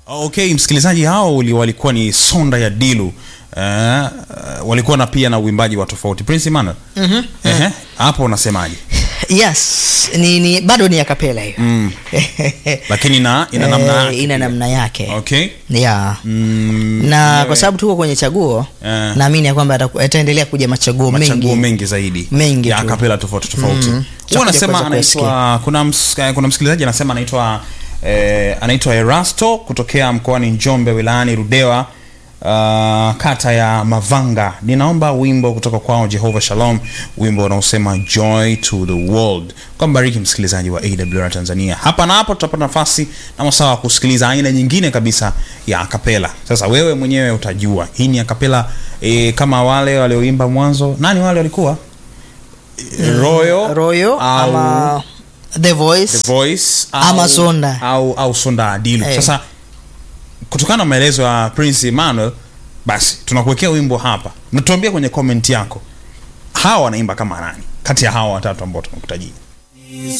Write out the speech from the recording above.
Okay, msikilizaji, hao uli- walikuwa ni Sonda ya Dilu. Uh, walikuwa na pia na uimbaji wa tofauti. Prince Emmanuel. Mhm. Ehe, hapo unasemaje? yes ni, ni bado ni akapela hiyo Mm. Lakini na ina namna Eh, yake. ina namna yake Okay. yeah. Mm, na wewe- kwa sababu tuko kwenye chaguo Eh. naamini ya kwamba ataku- yataendelea kuja machaguo machaguo mengi mengi zaidi Mengi ya tu. kapela tofauti tofauti. Mm. Huwa Tutakuja anasema kuweza anaitwa kuna ms, eh, kuna msikilizaji anasema anaitwa eh, anaitwa Erasto kutokea mkoani Njombe wilayani Rudewa uh, kata ya Mavanga. Ninaomba wimbo kutoka kwao Jehovah Shalom, wimbo unaosema joy to the world. Kwa mbariki msikilizaji wa AWR Tanzania. Hapa na hapo tutapata nafasi na masaa wa kusikiliza aina nyingine kabisa ya akapela. Sasa wewe mwenyewe utajua hii ni akapela eh, kama wale walioimba mwanzo. Nani wale walikuwa? Royo, royo au ama the voice The Voice Ama au, Sonda. au, au Sonda Adilu. Eh. Sasa kutokana na maelezo ya Prince Emmanuel, basi tunakuwekea wimbo hapa, natuambia kwenye comment yako hawa wanaimba kama nani kati ya hawa watatu ambao tumekutajia.